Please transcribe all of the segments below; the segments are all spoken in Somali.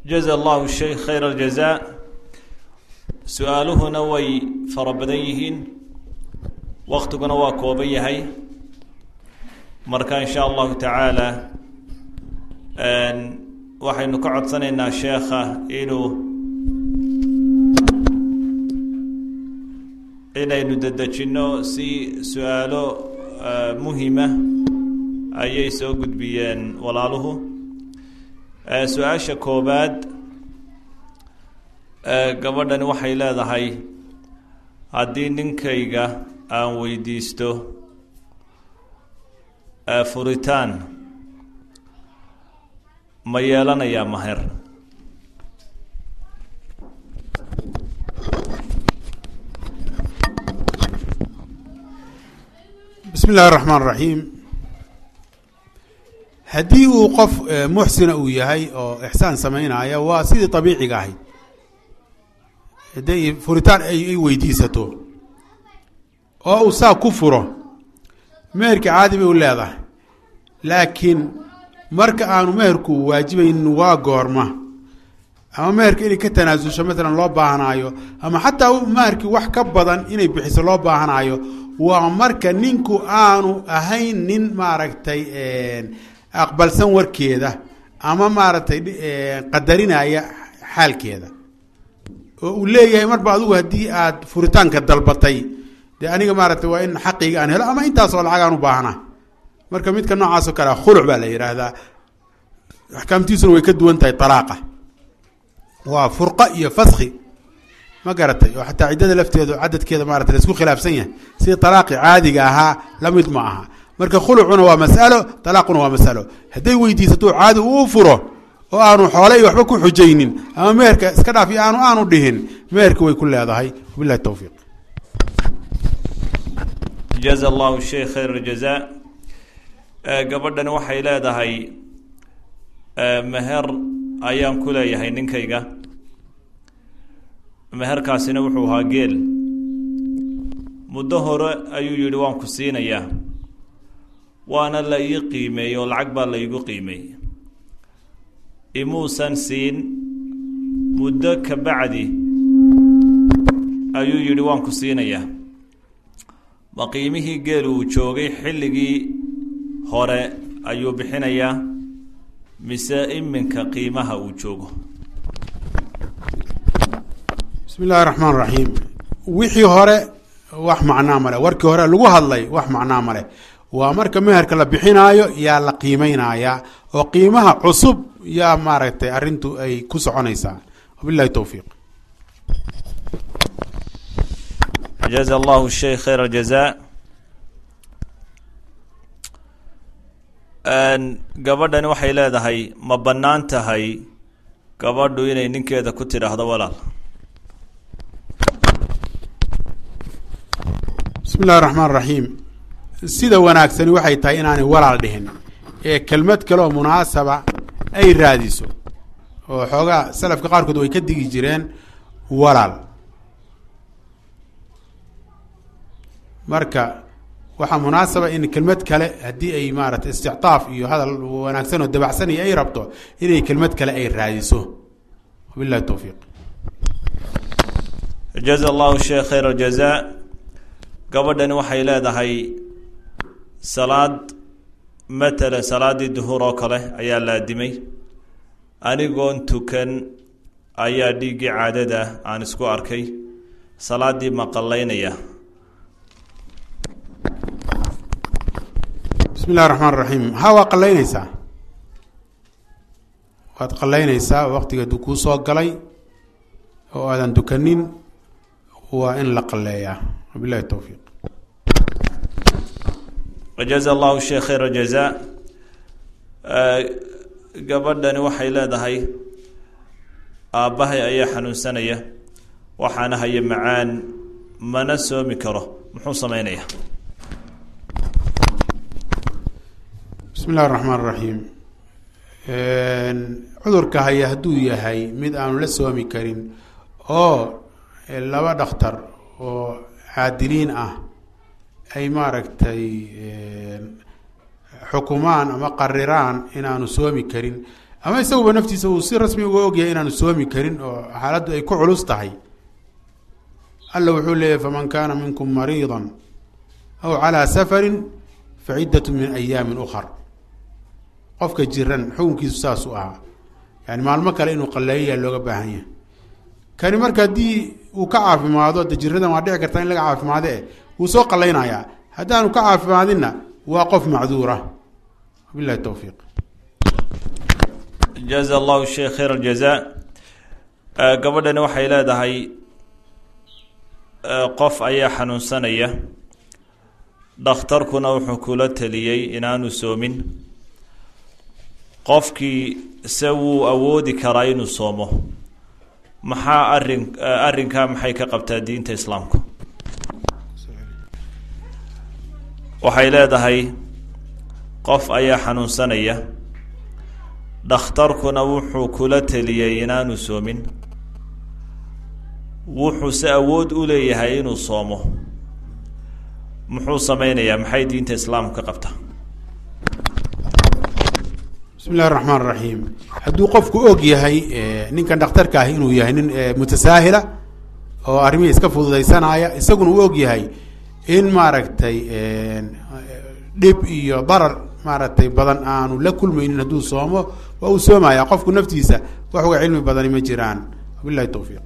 jaza allahu sheikh khayr aljazaa su-aaluhuna way fara badan yihiin waktiguna waa kooban yahay marka in sha allahu tacaala waxaynu ka codsanaynaa sheekha inuu inaynu dedejinno si su-aalo muhima ayay soo gudbiyeen walaaluhu su-aasha koobaad gabadhani waxay leedahay haddii ninkayga aan weydiisto furitaan ma yeelanayaa maher bismi illahi raxmaan raxiim haddii uu qof muxsina uu yahay oo ixsaan samaynaya waa sidii abiiciga ahayd hadday furitaan ay weydiisato oo uu saa ku furo meherka caadi bay u leedahay laakiin marka aanu meherku waajibaynin waa goorma ama meherka inay ka tanaasusho maalan loo baahanaayo ama xataa meherkii wax ka badan inay bixiso loo baahanaayo waa marka ninku aanu ahayn nin maaragtay aqbalsan warkeeda ama maaragtay qadarinaya xaalkeeda oo uu leeyahay marba adigu haddii aad furitaanka dalbatay dee aniga maaragtay waa in xaqiyga aan helo ama intaasoo lacag aan u baahna marka midka noocaasoo kale khuluc baa la yidhaahdaa axkaamtiisuna way ka duwan tahay alaaqa waa furqa iyo faski ma garatay oo xataa ciddada lafteedu cadadkeeda maarata laisku khilaafsan yahay sida alaaqi caadiga ahaa la mid ma aha marka khulucuna waa masalo alaaquna waa masalo hadday weydiisato caadi uu furo oo aanu xoole iyo waxba ku xujaynin ama meherka iska dhaaf iyo aanu aanu dhihin meherka way ku leedahay wabilahi towfiiq jaza allahu sheikh khayr aljazaa gabadhani waxay leedahay meher ayaan ku leeyahay ninkayga meherkaasina wuxuu ahaa geel muddo hore ayuu yidhi waan ku siinayaa waana la ii qiimeeyey oo lacag baa la iigu qiimeeyey imuusan siin muddo ka bacdi ayuu yidhi waan ku siinayaa ma qiimihii geel uu joogay xilligii hore ayuu bixinayaa mise iminka qiimaha uu joogo bismi illahi raxmaan raxiim wixii hore wax macnaa male warkii hore lagu hadlay wax macnaa male waa marka meherka la bixinaayo yaa la qiimeynayaa oo qiimaha cusub yaa maaragtay arrintu ay ku soconaysaa wabilahi towfiiq jaza allahu sheikh khayr aljazaa gabadhani waxay leedahay ma bannaan tahay gabadhu inay ninkeeda ku tidhaahdo walaal bismi illahi raxmaan raxiim sida wanaagsani waxay tahay inaanay walaal dhihin ee kelmad kale oo munaasaba ay raadiso oo xoogaa salafka qaarkood way ka digi jireen walaal marka waxaa munaasaba in kelmad kale haddii ay maaratay istictaaf iyo hadal wanaagsan oo dabacsan iyo ay rabto inay kelmad kale ay raadiso wabilahi towfiiq jaza allahu sheikh khayr aljazaa gabadhani waxay leedahay salaad matalan salaaddii duhuur oo kale ayaa la adimay anigoon tukan ayaa dhiiggii caadada aan isku arkay salaaddii ma qallaynaya bismi illahi raxmaan raxiim ha waa qallaynaysaa waad qallaynaysaa waqtiga aduu kuu soo galay oo aadan dukanin waa in la qalleeyaa wabilahi towfiiq jaza allahu sheikh khayr aljazaa gabadhani waxay leedahay aabbahay ayaa xanuunsanaya waxaana haya macaan mana soomi karo muxuu sameynaya bismi illahi raxmaan raxiim cudurka haya hadduu yahay mid aanu la soomi karin oo laba dhakhtar oo caadiliin ah ay maaragtay xukumaan ama qariraan in aanu soomi karin ama isaguba naftiisa uu si rasmi uga ogyahay inaanu soomi karin oo xaaladdu ay ku culus tahay alla wuxuu leeyahy faman kaana minkum mariida aw calaa safarin fa ciddatu min ayaamin ukhar qofka jiran xukunkiisu saas u ahaa yani maalmo kale inuu qaleeyayaa looga baahan yahay kani marka haddii uu ka caafimaado de jiradan waa dhici kartaa in laga caafimaado eh wuu soo qalaynayaa haddaanu ka caafimaadinna waa qof macduura wabilahi towfiiq jaza allahu sheekh khayr aljaza gabadhani waxay leedahay qof ayaa xanuunsanaya dhakhtarkuna wuxuu kula teliyey inaanu soomin qofkii se wuu awoodi karaa inuu soomo maxaa arin arrinkaa maxay ka qabtaa diinta islaamku waxay leedahay qof ayaa xanuunsanaya dhakhtarkuna wuxuu kula teliyey inaanu soomin wuxuuse awood u leeyahay inuu soomo muxuu sameynayaa maxay diinta islaamku ka qabtaa bismi illahi raxmaan raxiim hadduu qofku og yahay ninkan dhakhtarka ahi inuu yahay nin mutasaahila oo arrimihii iska fududaysanaya isaguna uu og yahay in maaragtay dhib iyo darar maaragtay badan aanu la kulmaynin hadduu soomo waa uu soomaya qofku naftiisa wax uga cilmi badani ma jiraan wabilahi towfiiq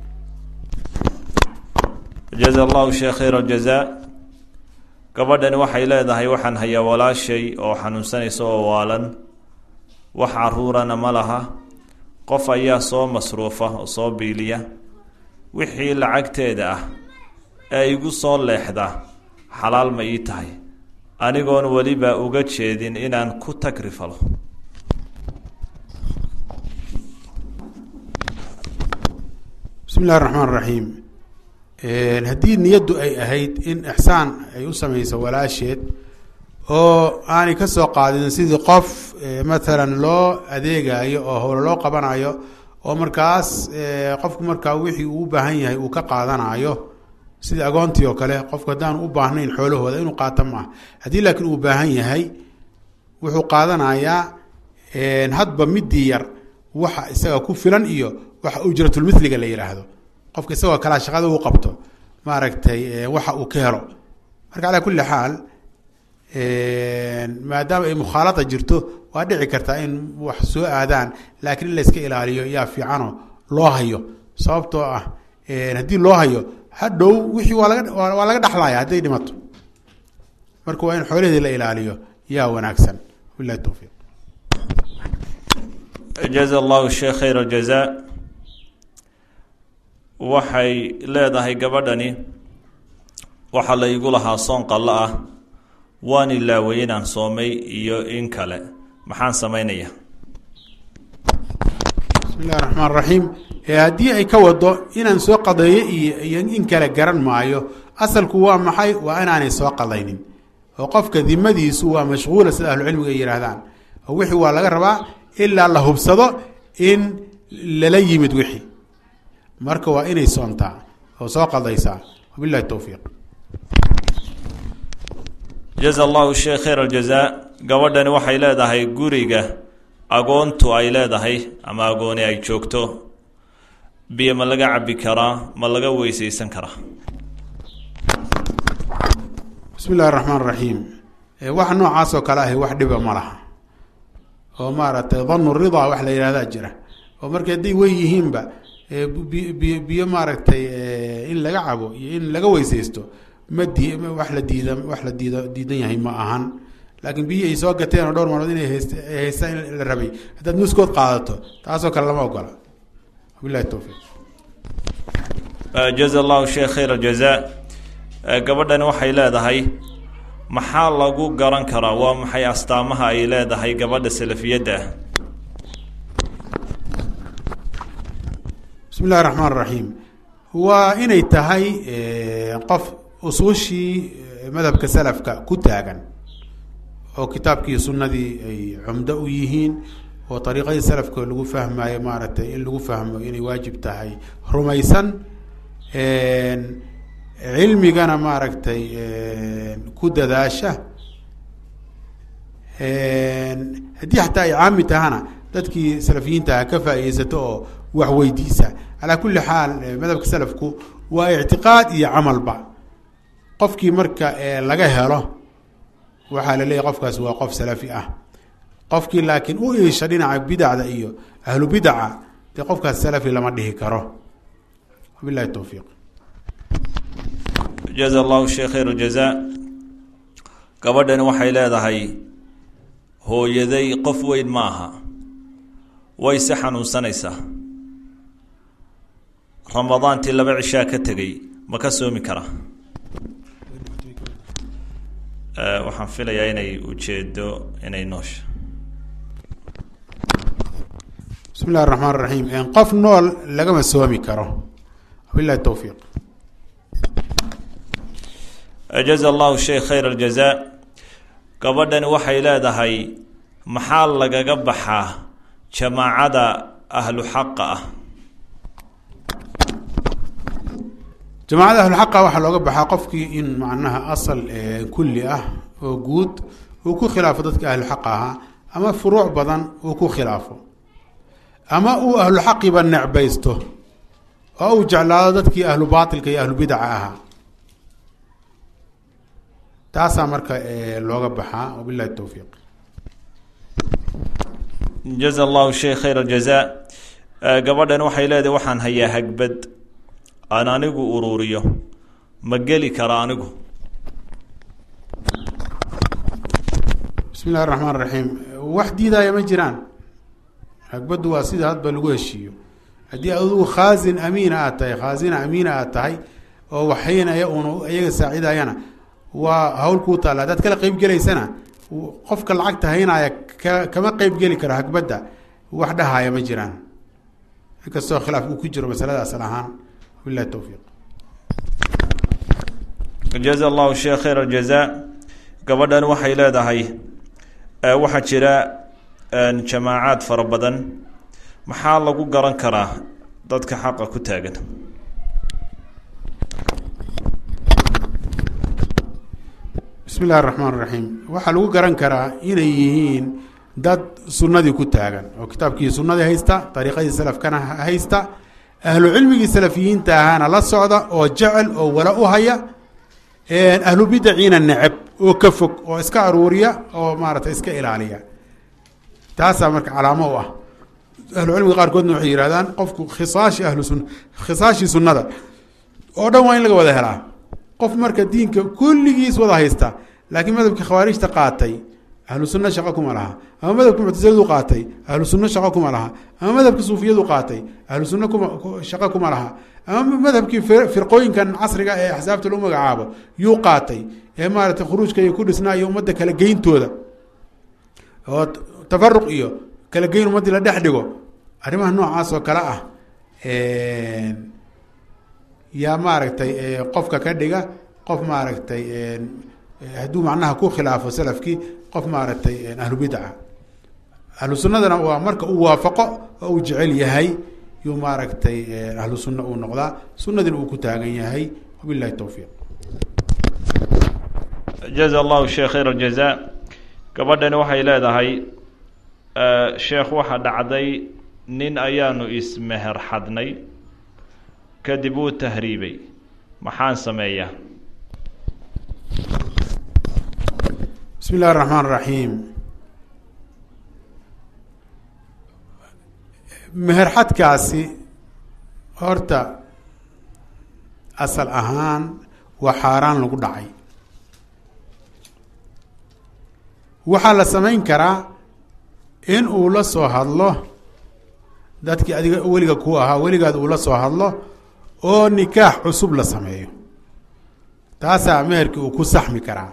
jaza allahu sheekh khayr aljaza gabadhani waxay leedahay waxaan hayaa walaashay oo xanuunsanaysa oo waalan wax caruurana ma laha qof ayaa soo masruufa oo soo biiliya wixii lacagteeda ah ee igu soo leexda xalaal ma ii tahay anigoon weliba uga jeedin inaan ku tagrifalo bismi illahi raxmaan raxiim haddii niyaddu ay ahayd in ixsaan ay u sameyso walaasheed oo aanay ka soo qaadin sidii qof matalan loo adeegayo oo howlo loo qabanayo oo markaas qofku markaa wixii uu u baahan yahay uu ka qaadanayo sidii agoontii oo kale qofku haddaan u baahnayn xoolahooda inuu qaato maaha haddii laakiin uu baahan yahay wuxuu qaadanayaa hadba midii yar waxa isaga ku filan iyo waxa ujratulmithliga la yidhaahdo qofka isagoo kalaa shaqada uu qabto maaragtay waxa uu ka helo marka calaa kulli xaal maadaama ay mukhaalada jirto waa dhici kartaa in wax soo aadaan laakiin in layska ilaaliyo yaa fiicano loo hayo sababtoo ah haddii loo hayo hadhow wixii waa laga waa laga dhexlaya hadday dhimato marka waa in xoolaheedii la ilaaliyo yaa wanaagsan wabilahi towfiiq jaza allahu sheekh khayr aljaza waxay leedahay gabadhani waxaa la igu lahaa soon qallo ah waan ilaaway inaan soomay iyo in kale maxaan sameynaya bismi illahi raxmaan raxiim haddii ay ka wado inaan soo qadeeyo iyo iyo in kale garan maayo asalku waa maxay waa inaanay soo qadaynin oo qofka dimadiisu waa mashquula sida ahlucilmiga ay yihaahdaan oo wixii waa laga rabaa ilaa la hubsado in lala yimid wixii marka waa inay soontaa oo soo qadaysaa wabilahi towfiiq jaza allahu sheekh khayr aljaza gabadhani waxay leedahay guriga agoontu ay leedahay ama agooni ay joogto biyo ma laga cabi karaa ma laga weyseysan karaa bismi illahi raxmaan raxiim wax noocaas oo kale ahi wax dhiba ma laha oo maaragtay danu ridaa wax la yihahdaa jira oo marka hadday wen yihiinba biyo biyo maaragtay in laga cabo iyo in laga weyseysto ma di wax la diida wax la diida diidan yahay ma ahan laakiin biyi ay soo gateen oo dhowr maalmood inay hayst haystaan in la rabay haddaad nuskood qaadato taasoo kale lama ogola wabilahi towfiiq jaza allahu sheekh khayr aljaza gabadhani waxay leedahay maxaa lagu garan karaa waa maxay astaamaha ay leedahay gabadha salafiyadda ah bismi illahi raxmaan raxiim waa inay tahay qof usuushii madhabka salafka ku taagan oo kitaabkii sunnadii ay cumdo u yihiin oo ariiqadii salafka lagu fahmayo maaragtay in lagu fahmo inay waajib tahay rumaysan cilmigana maaragtay ku dadaasha haddii xataa ay caami tahana dadkii salafiyiinta ha ka faaideysato oo wax weydiisa calaa kulli xaal madhabka salafku waa ictiqaad iyo camalba qofkii marka laga helo waxaa la leeyahy qofkaas waa qof salafi ah qofkii laakiin u iisha dhinaca bidacda iyo ahlu bidaca dee qofkaas salafi lama dhihi karo wabilahi towfiiq jaza allahu sheekh khayr ljazaa gabadhani waxay leedahay hooyaday qof weyn ma aha way se xanuunsanaysaa ramadaantii laba cishaa ka tegay ma ka soomi karaa waxaan filayaa inay ujeedo inay noosha bismi illahi raxmaan raxiim qof nool lagama soomi karo wabilahi towfiiq jaza allahu sheekh khayr aljazaa gabadhani waxay leedahay maxaa lagaga baxaa jamaacada ahlu xaqa ah jamaacada ahluxaqa waxaa looga baxaa qofkii in macnaha asal kulli ah oo guud uu ku khilaafo dadka ahluxaqa ahaa ama furuuc badan uu ku khilaafo ama uu ahlu xaqiba necbaysto oo uu jeclaado dadkii ahlu baatilka iyo ahlu bidaca ahaa taasaa marka looga baxaa wabilahi towfiiq jaza allahu sheekh khayr aljazaa gabadhan waxay leedahay waxaan hayaa hagbad aan anigu uruuriyo ma geli kara anigu bismi illahi raxmaan raxiim wax diidaya ma jiraan hagbaddu waa sida hadba lagu heshiiyo haddii adugu khaasin amiina aad tahay khaasina amiina aad tahay oo waxaynaya un iyaga saacidayana waa hawl kuu taalla haddaad kala qeyb gelaysana qofka lacagta haynaya ka kama qeyb geli karo hagbadda wax dhahaya ma jiraan inkastoo khilaaf uu ku jiro masalada asal ahaan wabilahi towfiiq jaza allahu sheekh khayr aljazaa gabadhan waxay leedahay waxaa jira jamaacaad fara badan maxaa lagu garan karaa dadka xaqa ku taagan bismi illahi raxmaan raxiim waxaa lagu garan karaa inay yihiin dad sunnadii ku taagan oo kitaabkii sunnadii haysta dariiqadii salafkana haysta ahlu cilmigii salafiyiinta ahaana la socda oo jecel oo wala u haya ahlu bidaciina neceb oo ka fog oo iska aruuriya oo maarata iska ilaaliya taasaa marka calaamo u ah ahlu cilmiga qaarkoodna waxay yihahdaan qofku khisaashi ahlu sun khisaashii sunnada oo dhan waa in laga wada helaa qof marka diinka kulligiis wada haysta laakiin madhabka khawaarijta qaatay ahlu sunna shaqo kuma laha ama madhabka muctasiladu qaatay ahlu sunna shaqo kuma laha ama madhabka suufiyadu qaatay ahlu sunna kuma shaqo kuma laha ama madhabkii firqooyinkan casriga ee axsaabta lagu magacaabo yuu qaatay ee maarata khuruujka iyo ku dhisnaa iyo ummadda kala geyntooda oo tafaruq iyo kala geyn ummaddii la dhex dhigo arrimaha noocaas oo kale ah yaa maaragtay qofka ka dhiga qof maaragtay hadduu macnaha ku khilaafo salafkii qof maaragtay ahlu bidca ahlu sunnadana waa marka uu waafaqo oo uu jecel yahay yuu maaragtay ahlu sunna uu noqdaa sunnadina uu ku taagan yahay wabilahi towfiiq jaza allahu sheekh khayr aljazaa gabadhani waxay leedahay sheekh waxaa dhacday nin ayaanu ismeher xadnay kadib wuu tahriibay maxaan sameeyaa bismi illahi raxmaan raxiim meherxadkaasi horta asal ahaan waa xaaraan lagu dhacay waxaa la samayn karaa in uu la soo hadlo dadkii adiga weliga ku ahaa weligaad uu la soo hadlo oo nikaax cusub la sameeyo taasaa meherkii uu ku saxmi karaa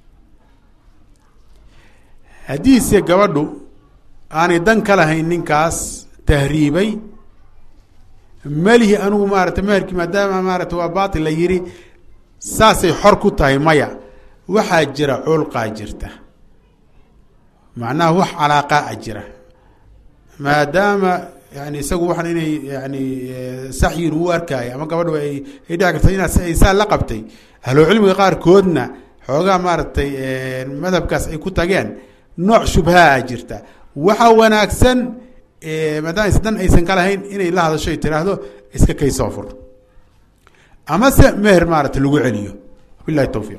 haddiise gabadhu aanay dan ka lahayn ninkaas tahriibay melihi anigu maarata meherkii maadaama maarata waa baatil la yidhi saasay xor ku tahay maya waxaa jira culqaa jirta macnaha wax calaaqaa a jira maadaama yani isagu waxaan inay yani saxyin u arkaayo ama gabadhu ay ay dhici karta inaad ay saa la qabtay ahlo cilmiga qaarkoodna xoogaa maaragtay madhabkaas ay ku tageen nooc shubhaa jirta waxaa wanaagsan maadaama is dan aysan ka lahayn inay la hadasho ay tiraahdo iska kay soo fur amase meher maarata lagu celiyo wabilahi towfiiq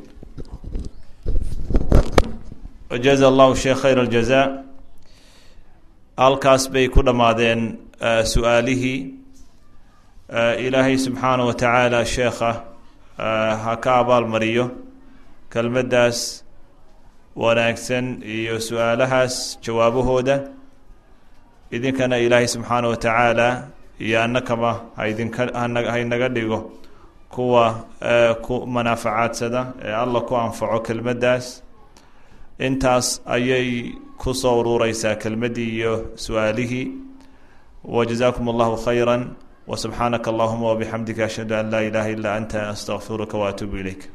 jaza allahu sheekh khayr aljaza halkaas bay ku dhammaadeen su-aalihii ilaahay subxaanah wa tacaala sheekha ha ka abaalmariyo kelmaddaas wanaagsan iyo su-aalahaas jawaabahooda idinkana ilaahay subxaanah wa tacaala iyo annakaba haidinka haynaga dhigo kuwa ku manaafacadsada ee alla ku anfaco kelmaddaas intaas ayay ku soo urureysaa kelmaddii iyo su-aalihii wajazaakum allahu khayra wsubxaanaka allahuma wabixamdika ashhadu an laa ilaha illa anta astaqfiruka waatuubu ilayk